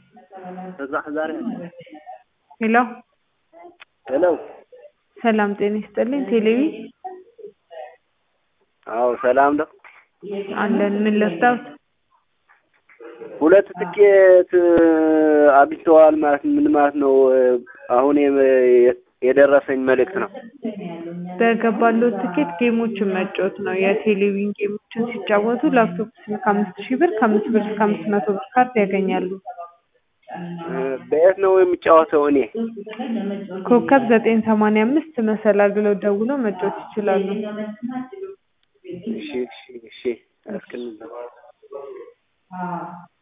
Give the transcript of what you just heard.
ሄሎ ሄሎ ሰላም ጤና ይስጥልኝ ቴሌቪ አዎ ሰላም ነው። አለን ምን ልርዳዎት? ሁለት ትኬት አግኝተዋል ማለት ምን ማለት ነው? አሁን የም- የደረሰኝ መልእክት ነው። በገባሎት ትኬት ጌሞችን መጫወት ነው። የቴሌቪዥን ጌሞችን ሲጫወቱ ላፕቶፕ ስልክ አምስት ሺህ ብር ከአምስት ብር እስከ አምስት መቶ ብር ካርድ ያገኛሉ። በየት ነው የሚጫወተው? እኔ ኮከብ ዘጠኝ ሰማንያ አምስት መሰላል ብለው ደውለው መጫወት ይችላሉ። እሺ እሺ እሺ እስክንዛ